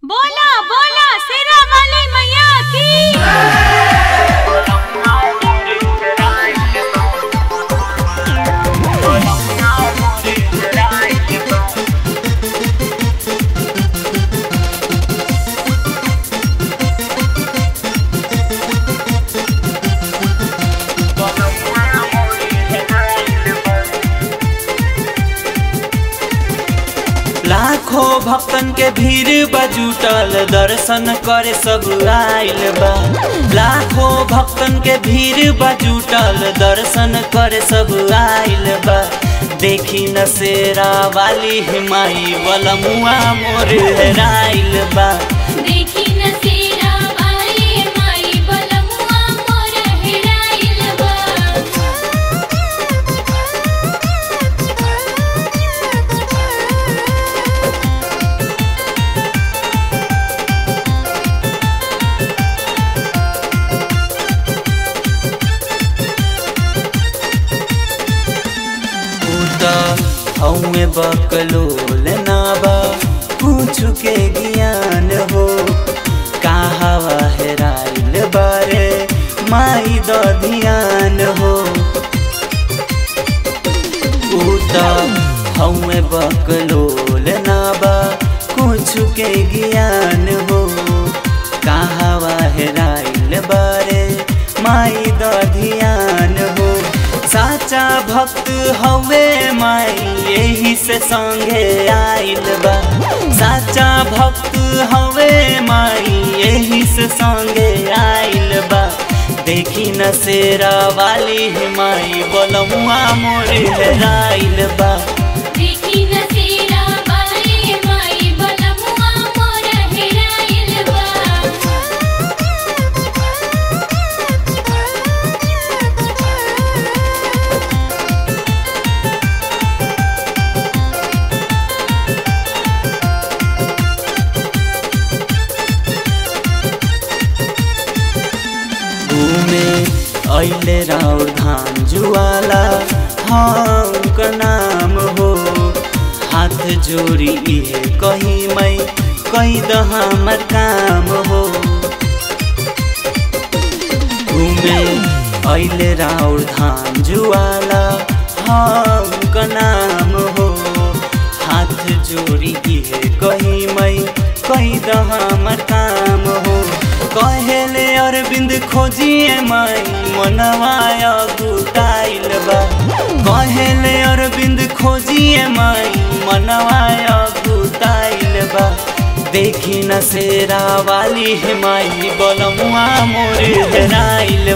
बोला बोला शेरा वाली मैया की लाखों भक्तन के भीड़ बजुटल दर्शन करे सब आइल बा लाखों भक्तन के भीड़ बजुटल दर्शन करे सब आइल बा देखी न शेरा वाली हिमाई बलमुआ मोर हेराइल बा देखी न शेरा वाली माई बलमुआ मोर हेराइल बा उता हौमे बकलोल ना बा कुछ के ज्ञान हो कहावा हेराइल बारे माई द ध्यान हो उता हौमे बकलोल ना बा कुछ के ज्ञान हो कहावा हेराइल बारे माई द ध्यान हो साचा भक्त हवे माई यही से संगे आइल बा साचा भक्त हवे माई यही से संगे आइल बा देखी न शेरा वाली माई बलमुआ मोर हेराइल बा देखी न शेरा वाली माई बलमुआ मोर हेराइल बा घूमे ऐले राउर धाम जुआला हम का नाम हो हाथ जोड़ी इहे कही मैं कही द हमर काम हो घूमे ऐले राउर धाम जुआला हम का नाम हो हाथ जोड़ी इहे कही मैं कही द हमर काम हो कहेले अरविंद खोजिए माई मनवाय गुटाइल बा कहेले अरविंद खोजिए माई मनवाय गुटाइल बा देखी न शेरा वाली माई बलमुआ मोर हेराइल